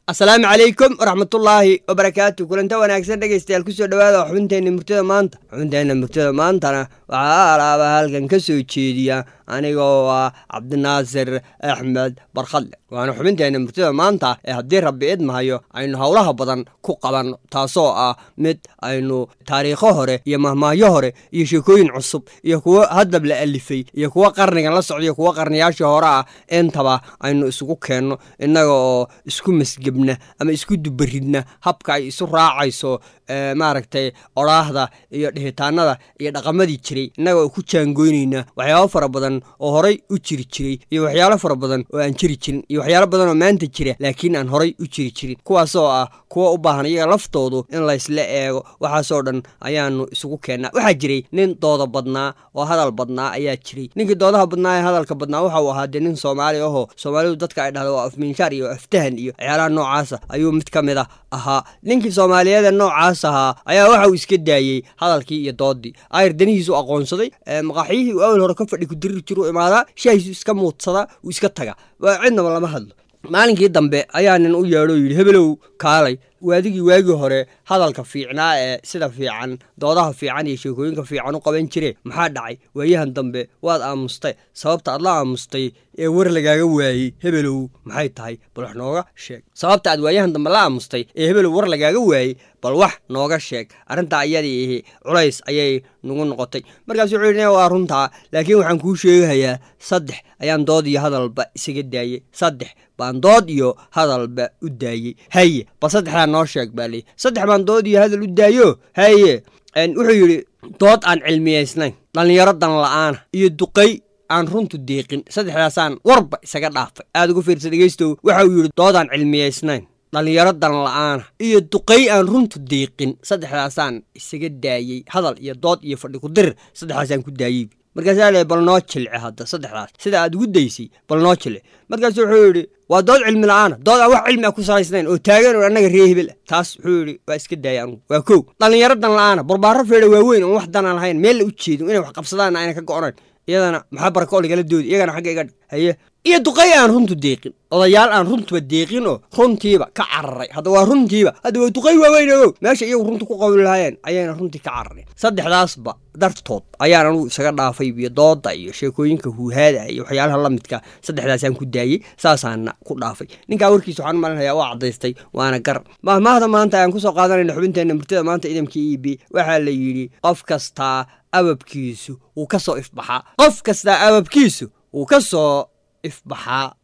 asalaamu calaykum waraxmatullaahi wabarakaatu kulanta wanaagsan dhegaystayaal kusoo dhawaada xubinteenna murtada maanta xubinteenna murtada maantana waxaa alaaba halkan ka soo jeediya anigoo ah cabdinaasir axmed barkhadle waana xubinteenna murtada maanta ee haddii rabbi idmahayo aynu howlaha badan ku qabanno taasoo ah mid aynu taariikho hore iyo mahmaahyo hore iyo sheekooyin cusub iyo kuwo haddab la alifay iyo kuwo qarnigan la socda iyo kuwo qarniyaashii hore ah intaba aynu isugu keenno innaga oo isku masgebna ama isku dubaridna habka ay isu raacayso maaragtay odhaahda iyo dhihitaanada iyo dhaqamadii jiray innaga oo ku jaangoynayna waxyaabo fara badan oo horay u jiri jiray iyo waxyaalo fara badan oo aan jiri jirin iyo waxyaalo badan oo maanta jira laakiin aan horay u jiri jirin kuwaasoo ah kuwa u baahan iyaga laftoodu in laysla eego waxaasoo dhan ayaanu isugu keennaa waxaa jiray nin dooda badnaa oo hadal badnaa ayaa jiray ninkii doodaha badnaa ee hadalka badnaa waxa uu ahaa dee nin soomaali ahoo soomaalidu dadka ay dhahda waa afmiinshaar iyo aftahan iyo waxyaalaha noocaasa ayuu mid ka mid a ahaa ninkii soomaaliyeed ee noocaas ahaa ayaa waxa uu iska daayey hadalkii iyo doodii ayr danihiisu aqoonsaday maqaaxyihii uu awal hore ka fadhi ku dirir jiru imaadaa shaahiisu iska muudsadaa uu iska taga cidnaba lama hadlo maalinkii dambe ayaa nin u yeedho yidhi hebelow kaalay waadigii waagii hore hadalka fiicnaa ee sida fiican doodaha fiican iyo sheekooyinka fiican u qaban jire maxaa dhacay waayahan dambe waad aamustay sababta aad la aamustay ee war lagaaga waayey hebelow maxay tahay bal wax nooga sheeg sababta aad waayahan dambe la aamustay ee hebelow war lagaaga waayey bal wax nooga sheeg arrintaa ayadii ihi culays ayay nagu noqotay markaas wuxuu yidhi waa runtaa laakiin waxaan kuu sheegahayaa saddex ayaan dood iyo hadalba isaga daayey saddex baan dood iyo hadalba u daayey haye bal saddexdaa noo sheeg baa lii saddex baan dood iyo hadal u daayo haye wuxuu yidhi dood aan cilmiyaysnayn dhallinyaro dan la'aana iyo duqay aan runtu deeqin saddexdaasaan warba isaga dhaafay aad ugu fiirsa dhegeystow waxa uu yidhi dood aan cilmiyaysnayn dhallinyaro dan la'aana iyo duqay aan runtu deeqin saddexdaasaan isaga daayey hadal iyo dood iyo fadhi ku dirir saddexdaasaan ku daayey markaasaa le bal noo jilce hadda saddexdaas sida aad ugu daysay bal noo jilce markaasu wuxuu yidhi waa dood cilmi la'aana dood aan wax cilmi a ku salaysnayn oo taagan oo annaga ree hebel ah taas wuxuu yidhi waa iska daaya anugu waa kow dhallinyaro dan la'aana barbaaro feedha waaweyn oon wax danaan lahayn meel la u jeedin inay wax qabsadaanna ayna ka go'onayn iyadana maxaa barako ligala doodi iyagana xagga iga dhig haye iyo duqay aan runtu deeqin odayaal aan runtuba deeqin oo runtiiba ka cararay hadda waa runtiiba hadda waa duqay waaweyn ogow meesha iyagu runta ku qawli lahaayeen ayayna runtii ka carareen saddexdaasba dartood ayaan anugu isaga dhaafay iyo dooda iyo sheekooyinka huuhaada iyo waxyaalaha la midka saddexdaasaan ku daayey saasaana ku dhaafay ninkaa warkiisa waxaan malinhayaa waa caddaystay waana gar mahmaahda maanta ayaan kusoo qaadanayna xubinteenna murtada maanta idamka e b waxaa la yidhi qof kastaa ababkiisu wuu ka soo ifbaxaa qof kastaa ababkiisu wuu ka soo ifbaxaa